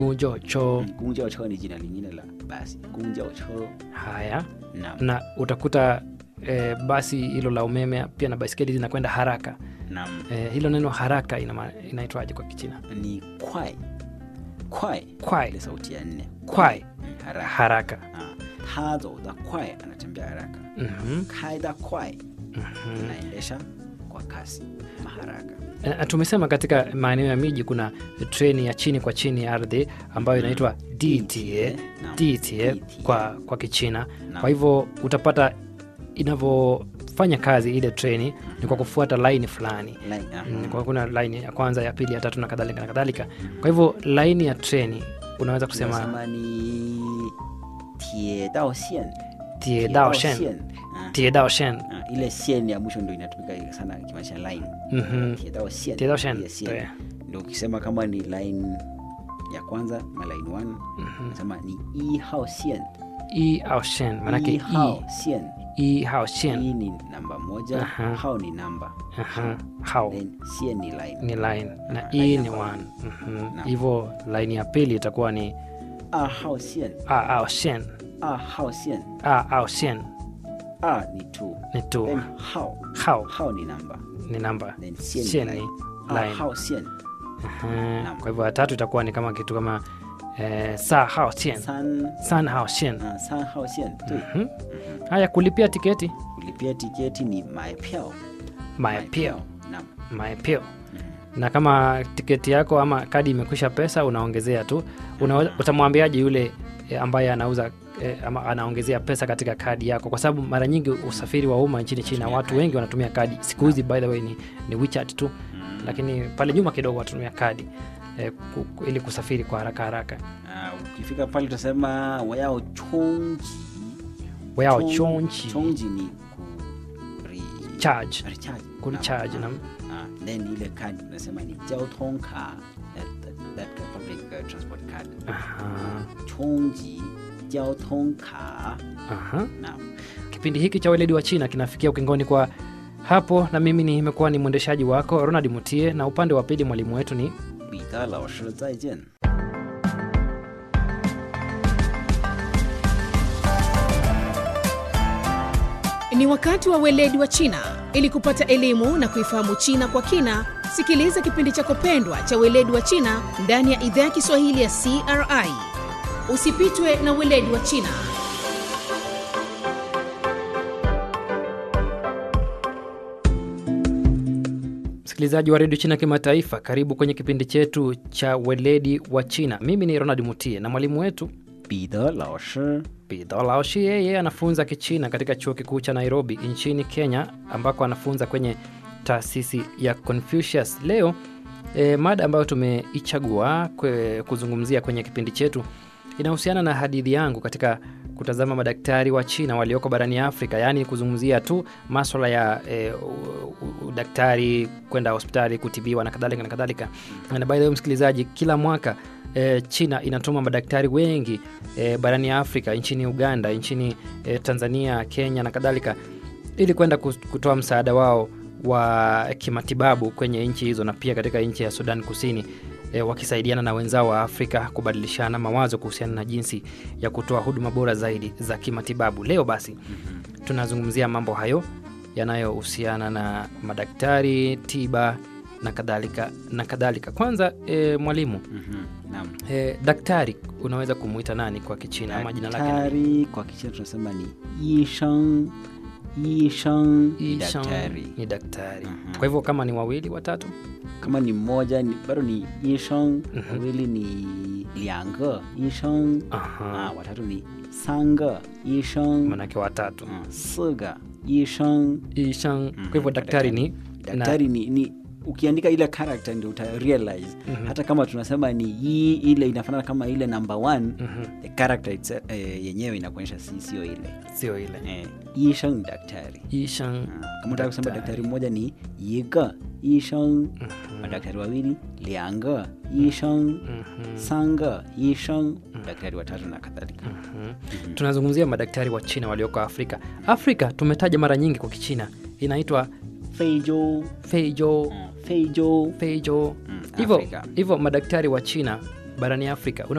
Gujo cho. 公交车 ni jina lingine la basi 公交车 Haya, naam na utakuta eh, basi hilo la umeme pia na baiskeli zinakwenda haraka. naam Eh, hilo neno haraka ina inaitwaje kwa Kichina? ni kwai kwai Kwai. ile sauti ya nne Kwai. Mm, haraka Haraka. Ah, ta zou da kwai anatembea haraka Mhm, kai da kwai mhm. anaendesha kwa kasi maharaka Eh, tumesema katika maeneo ya miji kuna treni ya chini kwa chini ya ardhi ambayo inaitwa DTA, Naam. DTA DTA. kwa, kwa Kichina. Naam. Kwa hivyo utapata inavyofanya kazi ile treni ni kwa kufuata laini fulani. Line, aha. Mm, Kwa kuna laini ya kwanza, ya pili, ya tatu na kadhalika na kadhalika. Kwa hivyo laini ya treni unaweza kusema Tunasema ni tie dao xian tie dao shen, Ah, tie dao shen. ah, ile sien ya mwisho ndo inatumika sana ikimaanisha line Mhm. tie dao xian Tie dao shen, ile sien. 对 ndo ukisema kama ni line ya kwanza ma line 1 nasema ni i hao xian i au shen, maanake i i, hao xian i hao shen. i ni namba moja Aha. hao ni namba Aha, hao then xian ni line ni line na Aha, e line ni number one. Mhm. Naam. Hivyo line ya pili itakuwa ni a hao xian a au shen, a hao xian a au shen a ni 2 ni two, then hao hao hao ni namba ni namba, then xian shen ni ni line a line. hao xian Aha. Kwa hivyo ya tatu itakuwa ni kama kitu kama eh, sa hao shen, san san hao shen. ah, san hao xian 对 Mhm. Haya, kulipia tiketi kulipia tiketi ni mai piao maepio naam maepio na kama tiketi yako ama kadi imekwisha pesa unaongezea tu Una, utamwambiaje yule e, ambaye anauza e, ama anaongezea pesa katika kadi yako kwa sababu mara nyingi usafiri wa umma nchini china Tumia watu kadi. wengi wanatumia kadi siku hizi by the way ni, ni WeChat tu lakini pale nyuma kidogo wanatumia kadi e, ku, ku, ili kusafiri kwa haraka haraka Ah, ukifika pale utasema wayao chongji wao Chong- chonchi chongji ni ku re- charge recharge kulicharge Naam. na Ah, then ile card unasema ni jiaotong ka that, that, that public uh, transport card aha, chongji jiaotong ka aha. naam Kipindi hiki cha weledi wa China kinafikia ukingoni kwa hapo, na mimi nimekuwa ni mwendeshaji wako Ronald Mutie, na upande wa pili mwalimu wetu ni 彼得老师再见。 Ni wakati wa weledi wa China. Ili kupata elimu na kuifahamu China kwa kina, sikiliza kipindi chako pendwa cha weledi wa China ndani ya idhaa ya Kiswahili ya CRI. Usipitwe na weledi wa China. msikilizaji wa redio China Kimataifa. Karibu kwenye kipindi chetu cha weledi wa China. Mimi ni Ronald Mutie na mwalimu wetu 彼得老师 Pidho Laoshi. Yeye anafunza Kichina katika chuo kikuu cha Nairobi nchini Kenya, ambako anafunza kwenye taasisi ya Confucius. Leo e, mada ambayo tumeichagua kwe, kuzungumzia kwenye kipindi chetu inahusiana na hadithi yangu katika kutazama madaktari wa China walioko barani Afrika, yaani kuzungumzia tu maswala ya e, u- u- udaktari, kwenda hospitali kutibiwa na kadhalika na kadhalika. Na by the way, msikilizaji, kila mwaka e, China inatuma madaktari wengi e, barani Afrika, nchini Uganda, nchini e, Tanzania, Kenya na kadhalika, ili kwenda kus- kutoa msaada wao wa kimatibabu kwenye nchi hizo na pia katika nchi ya Sudan Kusini e, wakisaidiana na wenzao wa Afrika kubadilishana mawazo kuhusiana na jinsi ya kutoa huduma bora zaidi za kimatibabu. Leo basi tunazungumzia mambo hayo yanayohusiana na madaktari, tiba na kadhalika na kadhalika. Kwanza e, mwalimu Mhm, naam e, daktari unaweza kumuita nani kwa Kichina ama jina lake nani? daktari kwa kichina tunasema ni yisheng yisheng ni Ishan daktari ni daktari. Mhm. Kwa hivyo kama ni wawili watatu, kama ni mmoja ni, bado ni yisheng Mhm. wawili ni liange yisheng Aha. ah, watatu ni sange yisheng manake watatu mm, sige yisheng Ishan. Kwa Mhm, hivyo daktari ni daktari ni, ni ukiandika ile character ndio uta realize Mhm. hata kama tunasema ni yi ile inafanana kama ile number one Mhm. the character itse, eh, yenyewe inakuonyesha si sio ile sio ile eh, yisheng ni daktari Ishan. Ah, kama utaka kusema Daktari. daktari mmoja ni yiga yisheng madaktari wawili liange yisheng Mhm. sange yisheng daktari watatu na kadhalika Mhm. tunazungumzia madaktari wa China walioko Afrika. Afrika tumetaja mara nyingi kwa Kichina inaitwa feijo Feijo, feijo Feijo. Mm, Hivyo Afrika. hivyo madaktari wa China barani Afrika